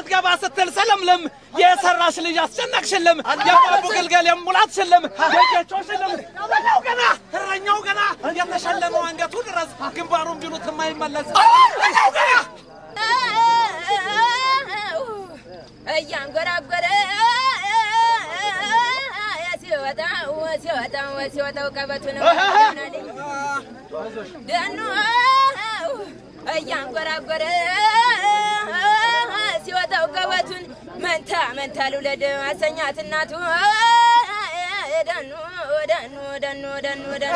ስትገባ ስትል ሰለምለም የሰራሽ ልጅ አስጨነቅሽልም የባቡ ግልገል የሙላት ሽልም የጌቾ ሽልም እረኛው ገና እረኛው ገና የተሸለመው አንገቱ ድረስ ግንባሩን ቢሉት የማይመለስ እረኛው ገና እያንጎራጎረ ሲወጣው ሲወጣው ሲወጣው ቀበቱ ነው ደኑ እያንጎራጎረ ሲወጣው ቀበቱን መንታ መንታ ልውለድ አሰኛት እናቱ ደኑ ደኑ ደኑ ደኑ ደኑ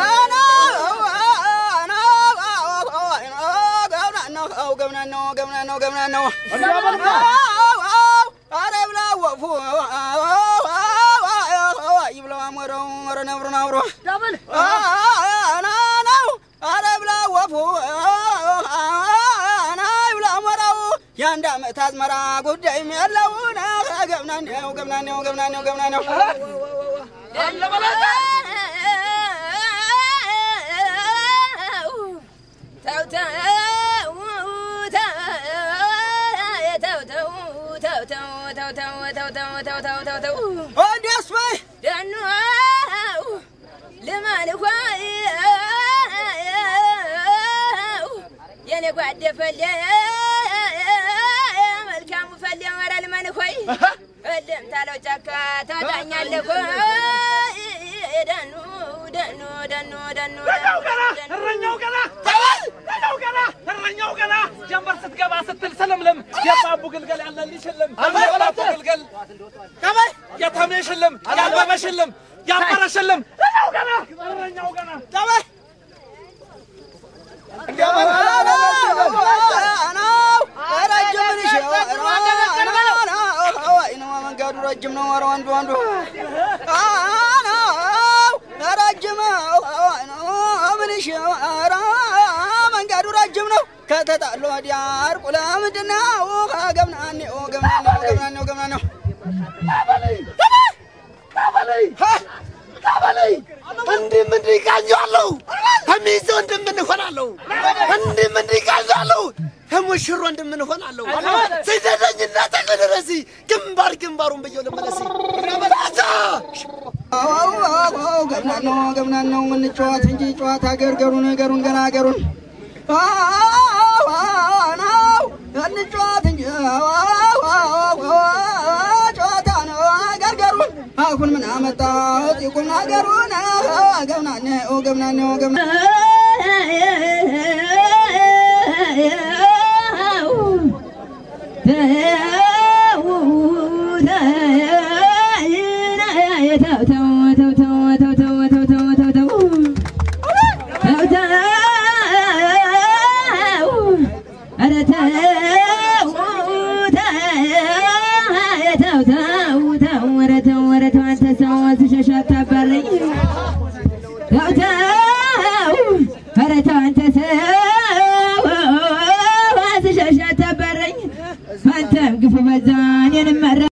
የአንድ ዓመት አዝመራ ጉዳይም ያለውን ገብናኔው ገብናኔው ገብናኔው ገብናኔው እንዲያስ በይ ደኑ ልማን እኳ የኔ ጓደ ፈሌ መልካሙ ፈሌ ወረ ልመን ሆይ እልም ታለው ጫካ ታጣኛለህ ደኑ ደኑ ደኑ ደኑ እረኛው ገና እረኛው ገና ተበል እረኛው ገና እረኛው ገና ጀንበር ስትገባ ስትል ሰለምለም የባቡ ግልገል ያለልሽ ሽልም የባቡ ግልገል የተሜ ሽልም ያበበ ሽልም ያበረ ሽልም እረኛው ገና እረኛው ገና ተበል መንገዱ ረጅም ነው። ኧረ ወንዱ ወንዱ ረጅም ምንሽ ኧረ መንገዱ ረጅም ነው። ከተጣሉ ወዲያ እርቁ ለምንድን ነው? ገብናኔው ገብናኔው ገብናኔው ገብናኔው እንዲህም እንዲህ ቃኘዋለሁ ከሚይዘ ወንድምን እሆናለሁ እንዲህም እንዲህ ቃኘዋለሁ ከሙሽሮ ወንድምን እሆናለሁ ስደተኝና ተቀደረሲ ግንባር ግንባሩን ብየው ልመለሲ ገብናነው ገብናነው እንጫወት እንጂ ጨዋታ ገርገሩን ገሩን ገና ገሩን ነው እንጫወት እንጂ ጨዋታ ነው ገርገሩን አሁን ምን አመጣሁት ቁም ነገሩን ገብናኔው ገብናኔው ገብና አንተም ግፉ በዛ እኔንም መራ